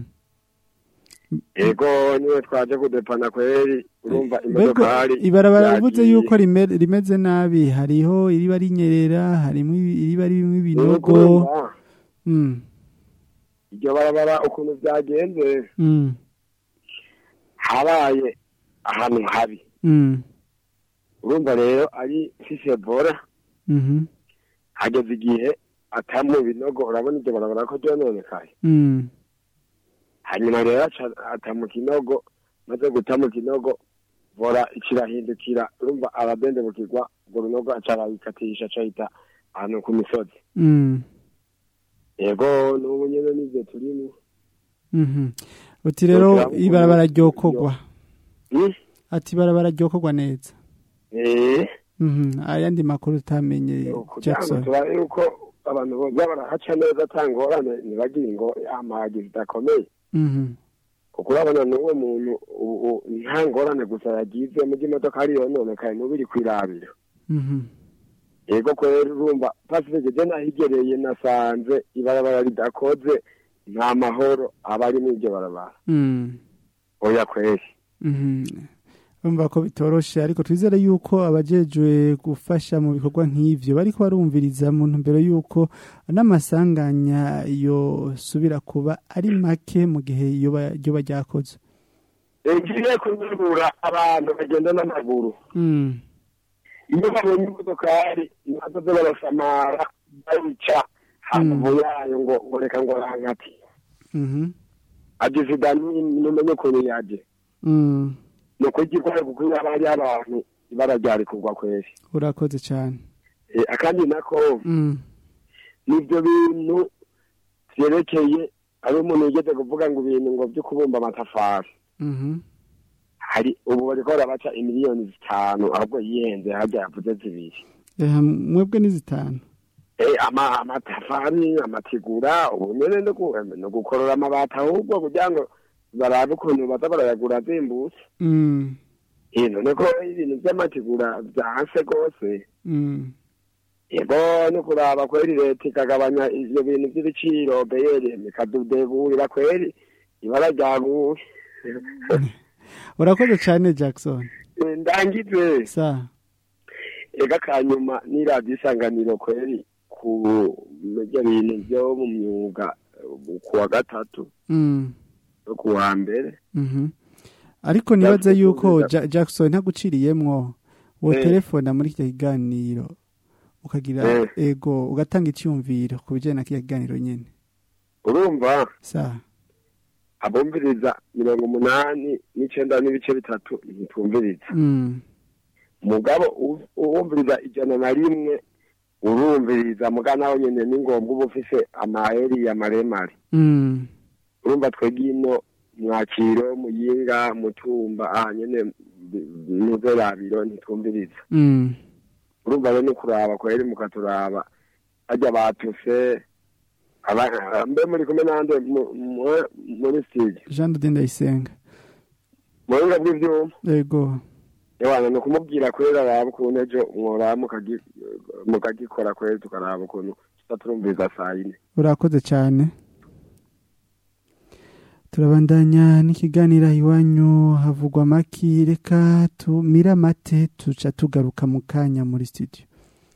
Ego niwe twaje kudepana kweri urumva Mbego imodokari. ibarabara rivuze yagiye. yuko rime- rimeze nabi hariho iriba rinyerera harimo ibi- iriba ririmo ibinogo Urumva, Mm. iryo barabara ukuntu byagenze Mm. habaye ahantu habi Mm. urumva rero ari sisebora Mhm. hageze igihe atamu binogo urabona iryo barabara ko ryononekaye Mm. hanyuma rero aca ata mu kinogo maze guta mu kinogo vora ikirahindukira urumva ababende bukigwa urwo runogo aca arabikatisha acahita ahantu ku misozi Mm. yego n'ubu nyene nivyo turimo Mhm. uti rero Turavuga ibarabara ngo- ryokorwa Hmm? ati ibarabara ryokorwa neza eh Mhm. ayandi makuru utamenye kugira ngo Jackson turabe yuko abantu boza barahaca neza atangorane ntibagire ngo amahagi zidakomeye Mhm. kuko urabona n'uwo muntu ubu- ubu nta ngorane gusa yagize mu by'imodoka hari yononekaye n'ubu iri kwirabira Mhm. yego kwera urumva pasifike je nahigereye nasanze ibarabara ridakoze nta mahoro aba ari muri iryo barabara Mm. oya kweri Mhm. Urumva ko bitoroshe ariko twizere yuko abajejwe gufasha mu bikorwa nk'ivyo bariko barumviriza mu ntumbero yuko n'amasanganya yosubira kuba ari make mu gihe yoba ryoba ryakoze ngiye kunyurura abantu bagenda n'amaguru Mm. iyo babonye imodokari nazoze barasamara bayica hamvu yayo ngo ngo reka ngo rankati Mhm. agisida numenye ukuntu yaje Mm. ni ukugikora kuko iyo haba hariho abantu ibara ryari kugwa kweri urakoze cyane Eh, akandi nako Mm. nibyo bintu vyerekeye ari umuntu yigeze kuvuga ngo ibintu ngo vyo kubumba amatafari Mhm. hari ubu bariko barabaca imiliyoni zitanu ahubwo yihenze harya yavuze zibiri Eh, mwebwe ni zitanu Eh, ama amatafari amatigura ubu nyene no ku- no gukorora amabati ahubwo kugira ngo barabe ukuntu baza barayagura azimbutse Mm. Eh, none ko ibintu vy'amatigura vyanse rwose Mm. yego no kuraba kweri leta ikagabanya ivyo bintu vy'ibiciro beyeri ikadudeburira kweri ibara ryaguye urakoze cyane jackson Eh, ndangize sa ega kanyuma n'iradiyo isanganiro kweri ku ivyo bintu vyo mu myuga eh, ku wa gatatu Mm. no ku wa mbere Mhm. ariko nibaza yuko Ja- jackson ntaguciriyemwo wo Eh. telefona muri kiriya kiganiro ukagira Eh. ego ugatanga icyumviro ku bijyanye na kiriya kiganiro nyine urumva sa abumviriza mirongo umunani n'icenda n'ibice bitatu ntitumviriza Mm. mugabo u- uwumviriza ijana na rimwe urumviriza muga nawe nyene ni ngombwa uba ufise amaheri maremare Mm. urumva twebwe ino mwakiro muyinga mutumba aha nyene muze rabiro ntitwumviriza Mm. urumva rero ni kuraba kweri mukaturaba harya batuse aba- mbe muri kumwe nande mu- mu- muri studio jean de ndayisenga mu buhinga bw'ivyuma ego ewana ni ukumubwira kwera araba ukuntu ejo mworaba mukagi- mukagikora kweri tukaraba ukuntu tuza turumviriza saa yine urakoze cyane turabandanya n'ikiganiro iwanyu havugwa amaki reka tumire amate tuca tugaruka mu kanya muri studio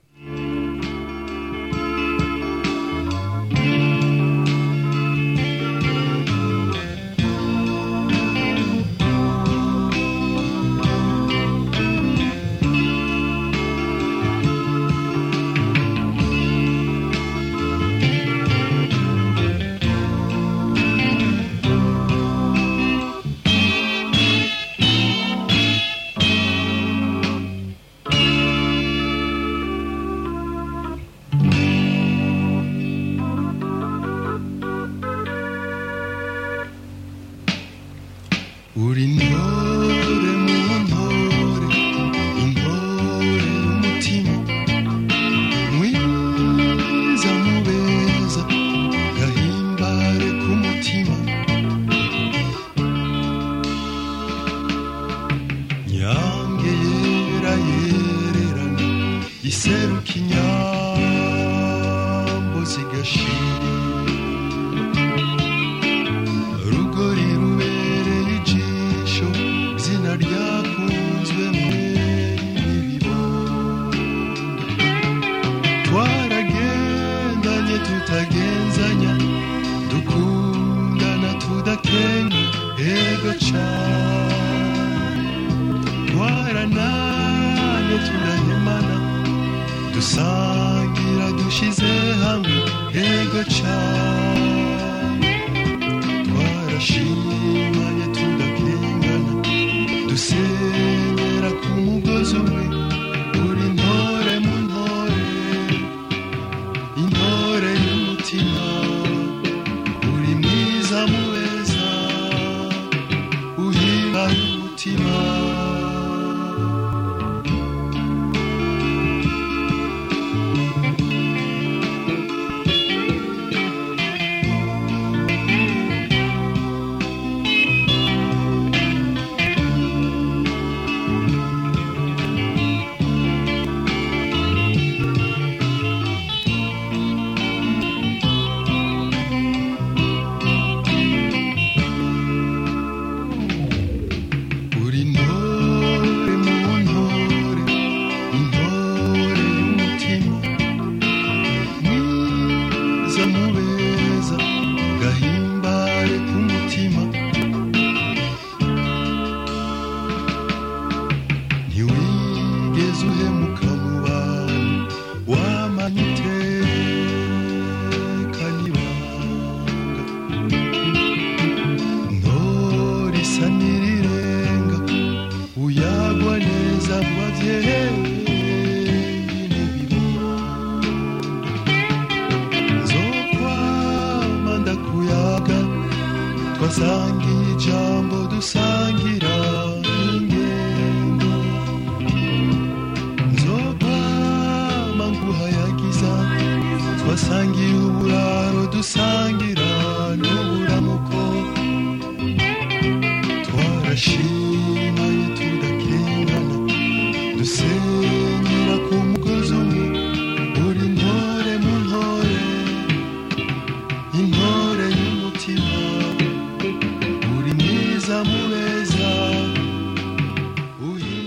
uri intore mu ntore intore y'umutima mwiza mubeza gahimbare k'umutima nyange yera yererana iseruka inyambo zigashira rugori rubereye ijisho izina ryakunzwe mw'ibibo twaragendanye tutagenzanya dukundana tudakenya ego cane twarananye turahemana dusangira dushize hamwe ego cane twarashimanye tudakengana dusenyera ku mugozi umwe uri intore mu ntore intore y'umutima uri mwiza mubeza uhimba umutima uri intore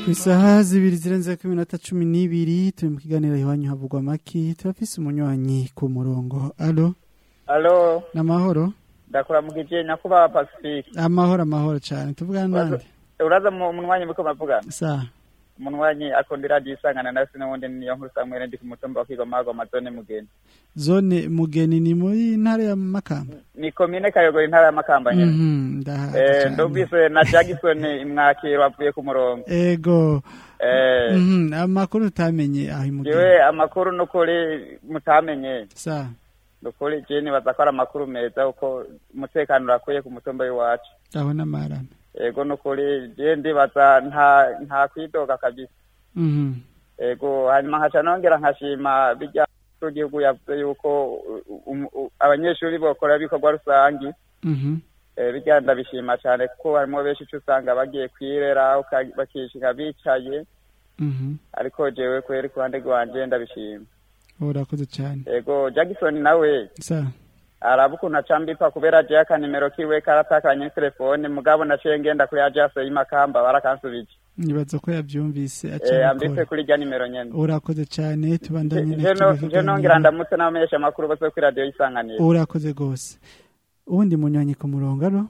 ku isaha zibiri zirenze ku minota cumi n'ibiri turi mu kiganiro iwanyu havugwa amaki turafise umunywanyi ku murongo alo alo ni amahoro ndakuramukije nyakubahwa pacifique amahoro amahoro cyane tuvugana nande uraza mu munwanyi muko mavugana sa umunwanyi akunda iradiyo isangana na sino wundi niyo nkuru samwere ndi ku mutumba wa kigoma hagwa amazone mugeni zone mugeni ni muri ntara ya makamba ni komine kayogora intara ya makamba nyene Mhm, ndahazi eh cane. ndumvise na jagisoni imwakiro avuye ku murongo ego eh Mhm, amakuru utamenye aho imugeni jewe amakuru nukuri mutamenye sa nukuri je nibaza ko ari amakuru meza kuko umutekano urakwiye ku mutumba w'iwacu aho n'amarana ego nukuri je ndibaza nta nta kwidoga kabisa Mhm. ego hanyuma nkaca nongera nkashima bijya igihugu yavuze yuko u- u- u- abanyeshuri bokora ibikorwa rusangi Mhm. eh, bijya ndabishima cyane kuko harimo benshi uca usanga bagiye kwirera uka- bakishinga bicaye Mhm. ariko jewe kweri ku ruhande rwanje ndabishima urakoze cyane ego jackson nawe sa araba ukuntu aca mbipfa kubera jewe akanimero kiwe karatakanye telefone mugabo naciye ngenda kuri ajase y'imakamba barakansubije nibaza ko yabyumvise eh, aca ambitse abikora. kuri rya nimero nyene urakoze cyane tubandanye Je no- je nongera ndamutse n'abamenyesha amakuru bose kuri radiyo y'isanganiro urakoze rwose uwundi munywanyi ku murongo alo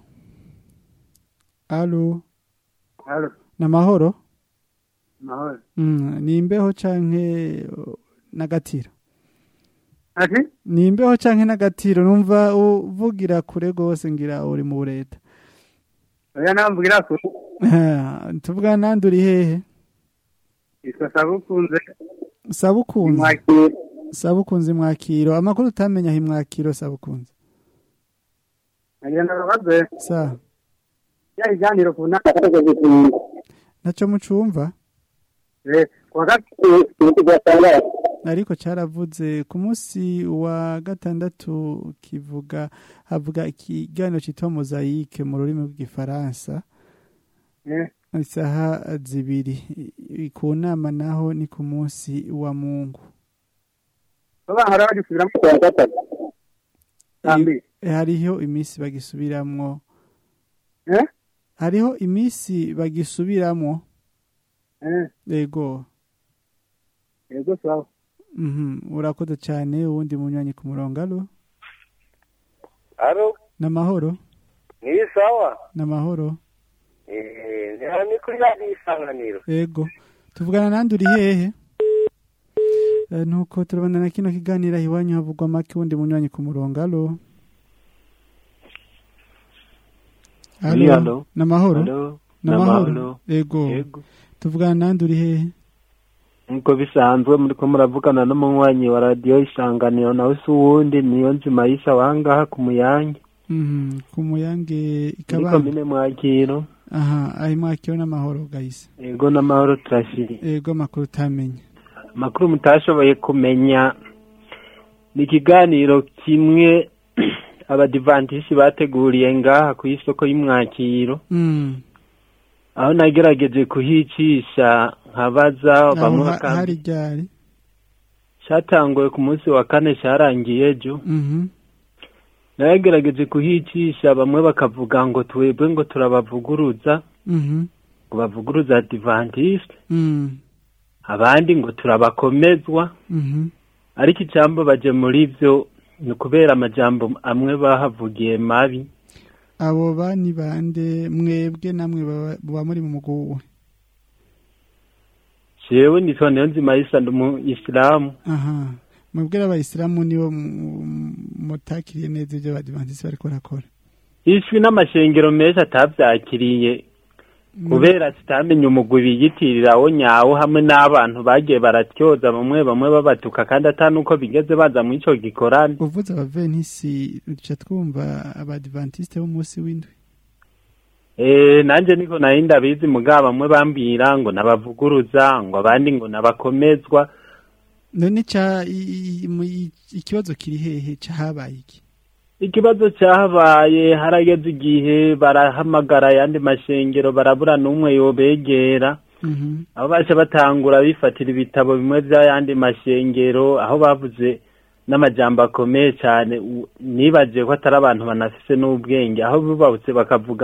alo Halo, ni amahoro mahoro. Mm, ni imbeho canke uh, n'agatiro Ati? ni imbeho canke n'agatiro numva uvugira kure rwose ngira uri mu bureta Oya namvugira ko tuvuga nandi uri hehe iswa sabukunze sabukunze Mwakiro. sabukunze mwakiro amakuru utamenya aho imwakiro sabukunze agenda babaze sa ya iganiro ku nama naco mucumva eh kwa gatatu gatandatu ariko cyaravuze ku munsi wa gatandatu kivuga havuga ikiganiro cyitwa mozayike mu rurimi rw'igifaransa eh isaha zibiri I- ku nama naho ni ku munsi wa mungu baba hari abagisubiramo ku wa gatatu Sambi. Eh, hariho iminsi bagisubiramwo eh hariho iminsi bagisubiramwo eh yego yego sawa Mhm, urakoze cyane uwundi munywanyi ku murongo alo aro n'amahoro ni sawa n'amahoro Eh, ni hano ni kuri radiyo isanganiro yego tuvugana nandi uri hehe Eh, nuko turabona na kino kiganiro aho iwanyu havugwa make wundi munywanyi ku murongo alo Oui, allo. n'amahoro Allo. n'amahoro N'amahoro. yego Yego. tuvugana nandi uri hehe nk'uko bisanzwe muriko muravugana n'umunywanyi wa radiyo isanganiro nawe si uwundi niyo nzima yisha wangaha ku muyange Mhm, ku muyange muri ikabanga komine mwakiro aha aho mwakiro n'amahoro gahise yego n'amahoro turashiri yego amakuru utamenye amakuru mutashoboye kumenya ni ikiganiro kimwe abadivantishi bateguriye ngaha ku isoko y'umwakiro Mm. aho nagerageje kuhicisha nkabaza aho bamwe ha- bakambwira hari ryari cyatanguye ku munsi wa kane cyarangiye ejo Mhm. nagerageje kuhicisha bamwe bakavuga ngo twebwe ngo turabavuguruza Mhm. ngo bavuguruza adivantiste Mm. abandi ngo turabakomezwa Mhm. ariko icambo baje muri vyo ni ukubera amajambo amwe bahavugiye mabi abo bani bande mwebwe namwe baba- baba muri mu muguwe jewe nitwa niyo nzima yisa ndi umu isilamu aha mwebwe abayisilamu nibo mu- mutakiriye neza ibyo badivantisi bariko barakora ishwi n'amashengero menshi atavyakiriye kubera tutamenye umugwi biyitirirawo nyawo hamwe n'abantu bagiye baratyoza bamwe bamwe babatuka kandi atanuko bigeze baza muri ico gikorane uvuze abaventisi duca twumva abadivantisite b'umunsi w'indwi Eh, nanje niko nari ndabizi mugabo bamwe bambwira ngo nabavuguruza ngo abandi ngo nabakomezwa none ca i- i- mu- i- ikibazo kiri hehe cahabaye iki ikibazo cyahabaye harageze igihe barahamagara ayandi mashengero barabura n'umwe yobegera Mhm. aho baje batangura bifatira ibitabo bimwe by'ayandi mashengero aho bavuze n'amajambo akomeye cyane u- nibagiye ko atari abantu banafise n'ubwenge aho bubahutse bakavuga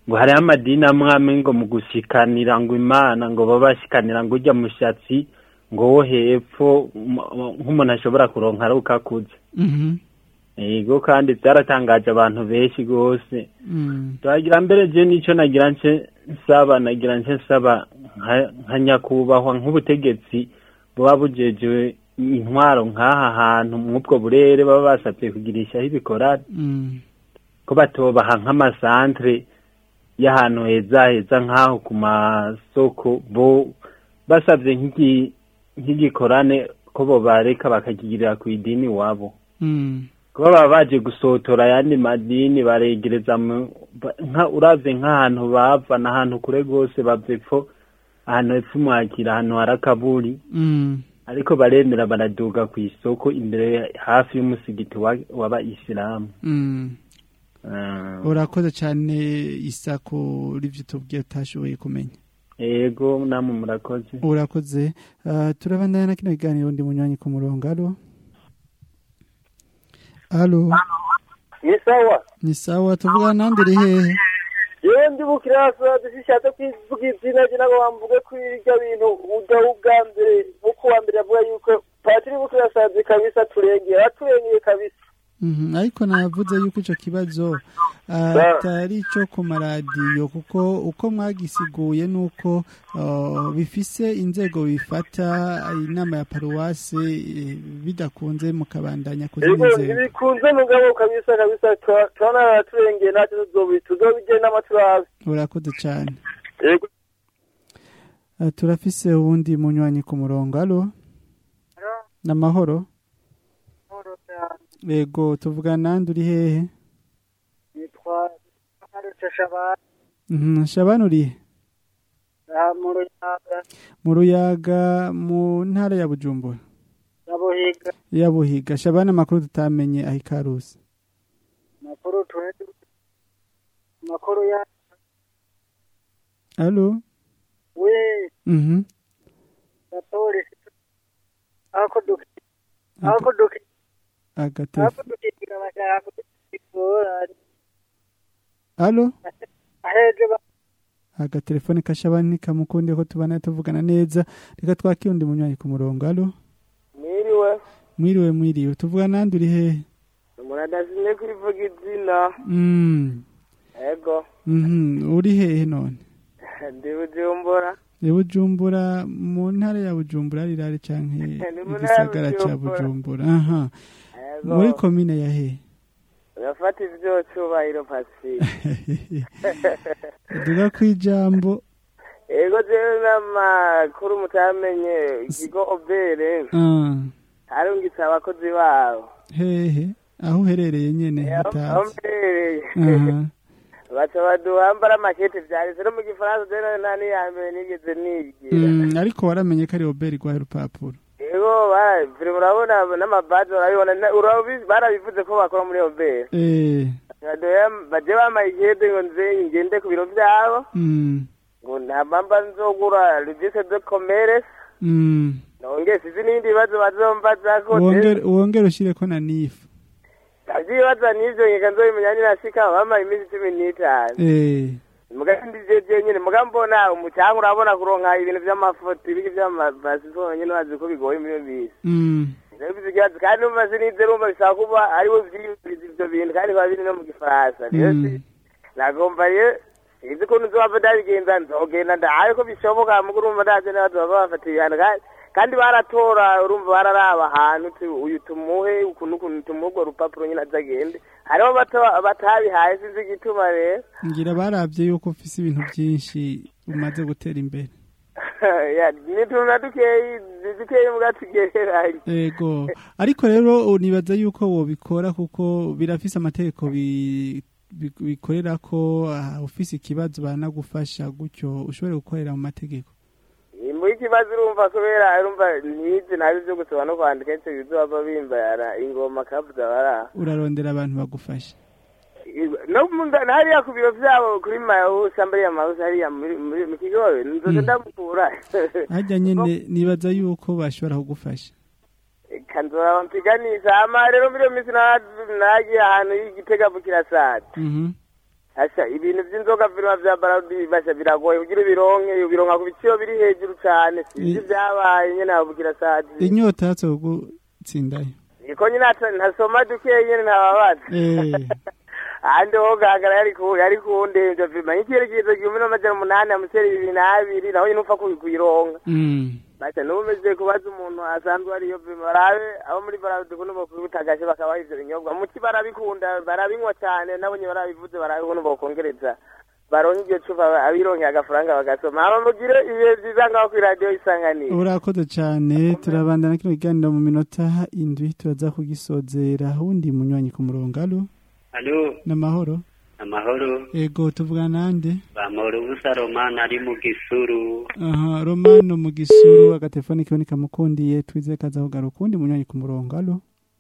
ngo hariho amadini amwe amwe ngo mu gushikanira ngo imana ngo baba bashikanira ngo ujya mushatsi ngo wo hepfo m- m- nk'umuntu ashobora kuronka ari uko akuze Mhm. yego kandi byaratangaje abantu benshi rwose Mm. turagira mbere je nico nagira nce nsaba nagira nce nsaba nka- nka nyakubahwa nk'ubutegetsi buba bujejewe intwaro nk'aha hantu mw'ubwo burere baba basabye kugirishaho ibikorane Mm. ko batobaha nk'amasantere y'ahantu heza heza nk'aho ku masoko bo basabye nk'igi- nk'igikorane ko bo bareka bakakigirira ku idini iwabo Mm. kuba baba baje gusotora ayandi madini baregereza mu ba- nka uravye nk'ahantu bava n'ahantu kure rwose bava epfo ahantu hepfo mwakira ahantu hari akaburi Mm. ariko baremera baraduga ku isoko imbere hafi y'umusigiti wa- w'abayisilamu Mm. Ah, urakoze cyane isa kuri ibyo tubwiye utashoboye kumenya yego namwe murakoze urakoze Ah, turabandana na kino kiganiro ndi munywanyi ku murongo alo alo ni sawa ni sawa tuvugana nande uri hehe yewe ndi bukirasa dushishatse kwivuga izina rye nabo bamvuge ko irya bintu udaho ubwa mbere nk'uko uwa mbere avuga yuko patiri bukirasazi kabisa turengeye aturengeye kabisa Mhm, ariko navuze yuko icyo kibazo Ba- atari icyo ku maradiyo kuko uko mwagisiguye ni uko ah, bifise inzego bifata inama ya paruwase eh, bidakunze mukabandanya ku zindi Ego nzego ntibikunze mugabo kabisa kabisa tura- turabona turengeye ntacyo tuzobi tuzobigena n'amaturazi urakoze cyane Ego Ah, turafise uwundi munywanyi ku murongo alo n'amahoro yego tuvugana nande uri hehe nitwa Karutse Shabani Mhm, shabani uri he? aha mu Ruyaga mu ruyaga mu ntara ya bujumbura ya Buhiga ya buhiga shabani amakuru tutamenye aho ikarusi makuru twetu makuru ya alo we mhm ya polisi ako duki ako duki agatelefone ako dukigira bashaka kutikora alo aheje ba agatelefone ka shabani nikamukunde ko tubana tuvugana neza reka twakire undi munywanyi ku murongo alo mwiriwe mwiriwe mwiriwe tuvugana nande uri hehe umuntu adazimye kurivuga izina Mm, ego mhm uri hehe none ndi bujumbura ni bujumbura mu ntara ya bujumbura rirari canke mu ntara ya igisagara ca Bujumbura. bujumbura aha Ego. muri komine ya hehe urafata ivyo cubahiro pasi duga kwijambo ego jewe n'amakuru mutamenye ikigo obere ah harungitse abakozi babo hehe aho uherereye nyene aho hatazi mbereye aha baca baduhambara amakete vyanditse no mu gifaransa jewe nta niya mbere nigeze nigira Mm, ariko waramenye ko ari oberi rwaye urupapuro ego bara- vire murabona n'amabaji urabibona na- urabi- barabivuze ko bakora muri obere eh baje bamaye ikete ngo nze ngende ku biro vyabo mm ngo ntabamba nzogura registre de commerce mm nonge sizi n'ibindi bibazo bazombazako wongere wongere ushireko na nifu avyibaza n'ivyo ngeka nzobimenya ninashika bamaye iminsi cumi n'itanu eh muga ndijeje nyene muga mbona umucanga urabona kuronka ibintu vy'amafoto ibiki vy'amapasiporo nyene bazi ko bigoye muri iyo misi mm rero bizigazi kandi numva sinize rumva bisaba kuba aribo vyiyumviriza ivyo bintu kandi biba biri no mu gifaransa rero si- nagomba rero sinzi ukuntu nzobava ndabigenza nzogenda ndahaye ko bishoboka muga urumva ndaje n'abazoba bafata ibihano kandi- kandi baratora urumva bararaba ahantu uti uyu tumuhe ukuntu ukuntu tumuhe urwo rupapuro nyine azagende hariho bata- batabihaye sinzi igituma rero ngira baravye yuko ufise ibintu byinshi umaze gutera imbere Ya, ni tuntu na dukeyi dukeyi muga tugereranye ego ariko rero unibaza yuko wobikora kuko birafise amategeko bi- bi- bikorera ko ah, ufise ikibazo banagufasha gutyo ushobore gukorera mu mategeko muri ikibazo urumva kubera urumva ntizi nabi byo gusoma no kwandika icyo bizoba bimbayara ingoma kabuza baraha urarondera abantu bagufasha no mu nda- hariya ku biro vyabo kuri mayawusi ambariya mawusi hariya muri- muri- mu kigobe nzoza Mm. ndamukura harya nyene nibaza yuko bashobora kugufasha kanzora mpiganisha ama rero muri iyo minsi na- nagiye ahantu y'igitega bukirasati Mhm. asha ibintu by'inzoga birima vya baradi basha biragoye kugira ubironke ubironka ku biciro biri hejuru cane sinzi I- vyabaye nyene abubwira sadi inyota yatse gutsindayo iko nyine ata- ntasoma dukeye nyene ntababaza Eh, ahandi ho gahagara yari ku yari kundemvya vima nk'icyerekezo igihumbi n'amajana umunani amuseri bibiri n'abiri naho nyine upfa kubi- kuyironka mm. basha n'ubu umeze kubaza umuntu asanzwe ariyo vima barabe abo muri baradi kuno bokubutagashe bakabaha ivyo binyobwa muti barabikunda barabinywa cane nabo nyine barabivuze barabe kuno bokongereza baronke iryo cupa abironkeye agafaranga bagasoma hama mugire ibihe vyiza ngaho kw'iradiyo isanganiro urakoze cyane turabandana kino kiganiro mu minota indwi turaza kugisozera wundi munywanyi ku murongo alo Alo, n'amahoro amahoro. ego tuvugana nande Bamahoro busa Romana ari mu gisuru. aha romano mu gisuru agatelefoni kiwe nikamukundiye twize kaza kugaruka uwundi munywanyi ku murongo alo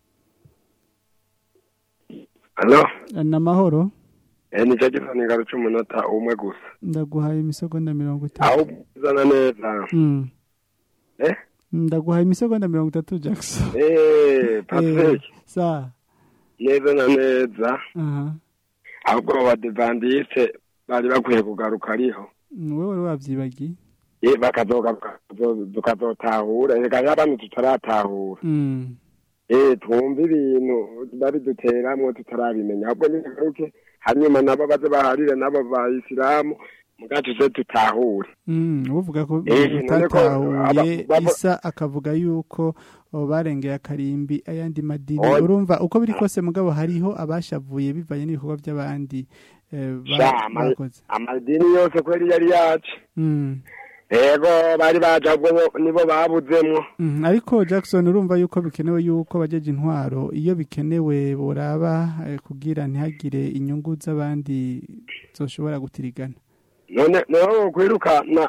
Alo, n'amahoro eh ni cyo gifani garuca umunota umwe gusa. ndaguhaye imisegonda mirongo itatu Aho uzana neza. Mm. Eh? ndaguhaye imisegonda mirongo itatu jackson Eh, Patrick, Eh, sa neza na neza. aha Ahubwo abadivandiste bari bakwiye kugaruka ariho. Mm, wewe wari wavyibagiye Eh, bakazogaruka tuzo- tukazotahura. Reka y'abantu tutaratahura. Mm. Eh, twumva ibintu babiduteramwo tutarabimenya. Ahubwo nyine garuke hanyuma nabo baze baharire nabo bayisilamu mugacu se tutahure. Mm, uvuga ko Eh, none ko utatahuye aba- baba- isa akavuga yuko oh, barengeye akarimbi ayandi madini Oya. urumva uko biri kose mugabo hariho abashavuye bivanye n'ibikorwa by'abandi eh, ba- Sha, ama- bakoze amadini yose kweri yari yacu Mm. ego bari baje ahubwo bo- nibo babuzemwo Mm, ariko Jackson urumva yuko bikenewe yuko bajeje intwaro iyo bikenewe boraba eh, kugira ntihagire inyungu z'abandi zoshobora gutirigana none none kwirukana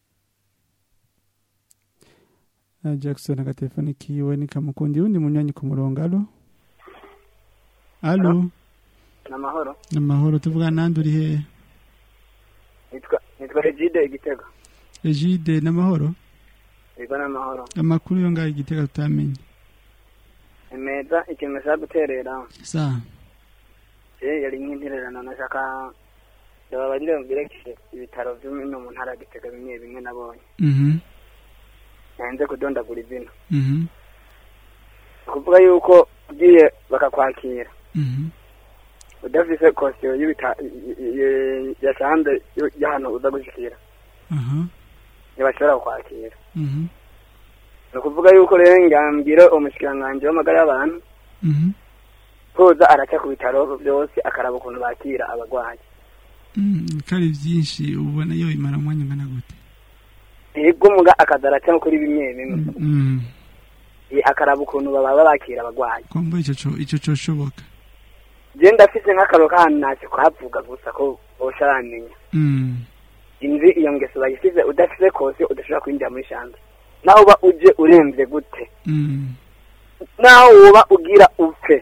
Ah, Jackson agatelefoni kiwe nikamukundi undi munywanyi ku murongo alo alo n'amahoro amahoro tuvuga nandi uri hehe nitwa nitwa Egide igitego Egide n'amahoro yego n'amahoro amakuru yo ngaho igitega tutamenye imeza ikintu nashaka guterera sa je yari nk'intererano nashaka ndababarire mbirekeshe ibitaro byo no mu ntara ya gitega bimwe bimwe nabonye mhm nanze kudondagura izina mhm ni ukuvuga yuko ugiye bakakwakira mhm udafise kosiyo y'ibita yasanze y'ahantu uza gushikira aha ntibashobora kukwakira mhm ni ukuvuga yuko rero ngambwire umushikiranganji w'amagara y'abantu mhm koza araca ku bitaro byose akaraba ukuntu bakira abarwayi Mm, kari byinshi ubona yo imara umwanya ungana gute yego muga akaza araca kuri bimwe bimwe mm Eh, akaraba ukuntu baba bakira abarwayi kombo ico co ico coshoboka je ndafise nk'akaro k'ahantu ntacyo kuhavuga gusa ko bosharamenya mm inzi iyo ngeso bayisize udafise kose udashobora kwinjira muri shanze naho uba uje uremvye gute mm naho woba ugira upfe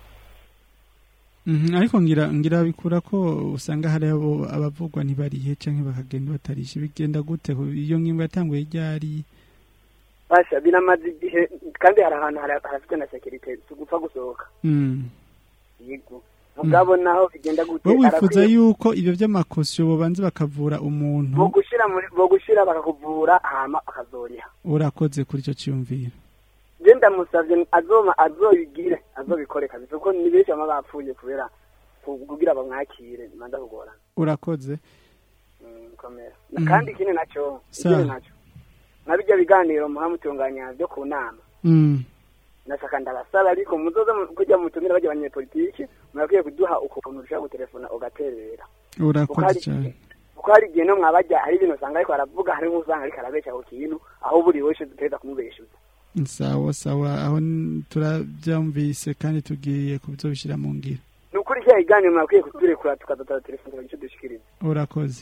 Mhm, ariko ngira ngira bikura ko usanga hari abo abavugwa ntibarihe canke bakagenda batarishe bigenda gute ko iyo ngingo yatanguye ryari basha biramaze igihe kandi hari ahantu hari- harafite na sekirite si ugupfa gusohoka mm yego mugabo naho bigenda gute bo wifuza arakwiye- yuko ivyo vy'amakosiyo bobanze bakavura umuntu bogushira muri bogushira bakakuvura hama akazoriha urakoze kuri ico ciyumviro je ndamusavye azoma azoyigire azobikore kabisa kuko ni benshi bama bapfuye kubera ku- kugira bamwakire manza kugorana urakoze Mm, komera Mhm. kandi ikindi naco Sa. ikindi naco na bijya biganiro muhamutunganya byo ku nama mm nashaka ndabasaba ariko muzoza mu- kujya mutumira bajya abanyepolitiki murakwiye kuduha ukuntu ushaka gutelefona ugaterera urakoze cyane kuko hari igihe no mwabajya hari ibintu usanga ariko aravuga hari nk'usanga ariko arabesha ku kintu aho buri wese dutegereza kumubeshuza sawa sawa aho n- turabyumvise kandi tugiye kubizobishira mu ngiro ni ukuri cya kiganiro mwakwiye kuturekura tukazatara telefone tukagira icyo dushikiriza urakoze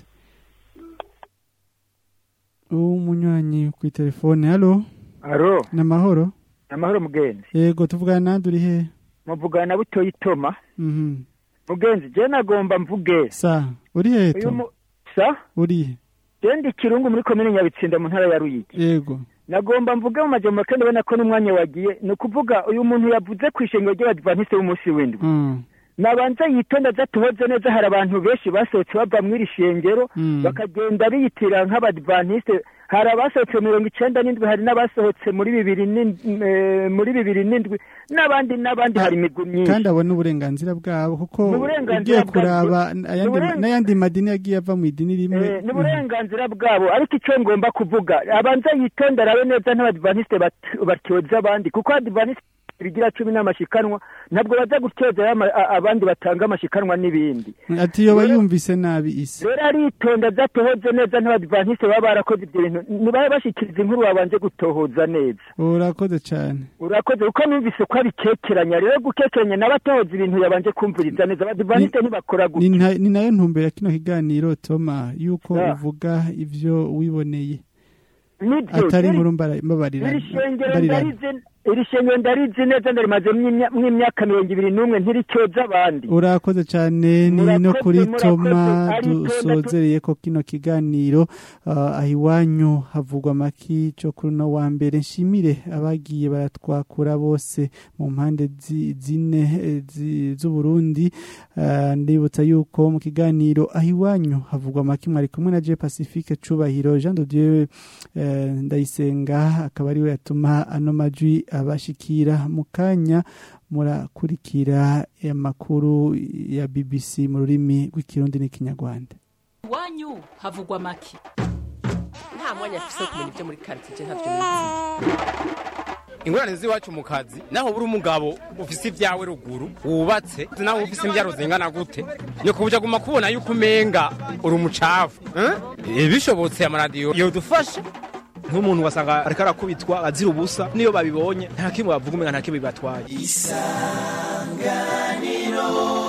umunywanyi ku telefone halo Aro, namahoro amahoro mugenzi. yego tuvugana nandi uri he Muvugana na butoyi Toma. mhm Mugenzi, je nagomba mvuge. sa uri he Uyu to mu- sa uri he je ndi kirungu muri komine Nyabitsinda mu ntara ya Ruyigi. yego Nagomba mvuge mu majambo kandi ubona ko n'umwanya wagiye ni ukuvuga uyu muntu yavuze ku ishengero ry'abadivantiste b'umunsi w'indwi mm nabanza yitonda adatuhoze neza hari abantu benshi basohotse bava muri iri shengero Mm. bakagenda biyitira nk'abadivantisite hari abasohotse mirongo icenda n'indwi hari n'abasohotse muri bibiri n'in- eh, muri bibiri n'indwi n'abandi n'abandi hari imigwi myinshi kandi abona uburenganzira bwabo kuko Ni uburenganzira ugiye bwabo. kuraba Ni ayandi- uburen- n'ayandi madini yagiye ava mu idini rimwe Eh, ni uburenganzira bwabo ariko icyo ngomba kuvuga abanza yitonda arabe neza n'abadivantisite bat- batyoza abandi kuko abadivantisite bigira cumi n'amashikanwa ntabwo baza gutyoza ama- a- abandi batanga amashikanwa n'ibindi ati yoba yumvise nabi isi rero aritonda adatohoze neza n'abadivantisite baba barakoze ibyo bintu nibabe bashyikiriza inkuru babanje gutohoza neza urakoze cyane urakoze kuko numvise ko abikekeranya rero gukekeranya n'abatohoza ibintu yabanje kumviriza neza abadivantisite ntibakora ni gutya nta- ni nayo ntumbero ya kino kiganiro toma yuko Ah. uvuga ivyo wiboneye Nibyo, atari rero- inkuru mbara- mbabarirana iri shengero mbarirana. ndarizi iri shengero ndarizi neza ndarimaze mw'imyaka mirongo ibiri n'umwe ntiricyoza abandi urakoze cyane ni no Murakoze, kuri murakoze, toma aritonda tu- dusozereye ko kino kiganiro ah, aho iwanyu havugwa amaki cyo kuri uno wa mbere nshimire abagiye baratwakura bose mu mpande zi- zine eh, zi- z'uburundi Ah, ndibutsa yuko mu kiganiro aho iwanyu havugwa amaki mwari kumwe na je pacifique cubahiro jean de dieu eh, ndayisenga akaba ariwe yatuma ano majwi abashikira mu kanya murakurikira amakuru ya bbc mu rurimi rw'ikirundi n'ikinyarwanda iwanyu havugwa make nta mwanya afise wo kumenya ibyo muri karitsiye ntavyo nizi ingorane z'iwacu mu kazi naho buri umugabo ufise ibyawe ruguru wubatse naho ufise imbyaro zingana gute ni kubuja guma kubona yuko umenga uri umucafu eh? bishobotse amaradiyo yodufasha nk'umuntu wasanga ariko arakubitwa azira ubusa niyo babibonye nta kimwe bavuga umenga nta kimwe bibatwaye isanganiro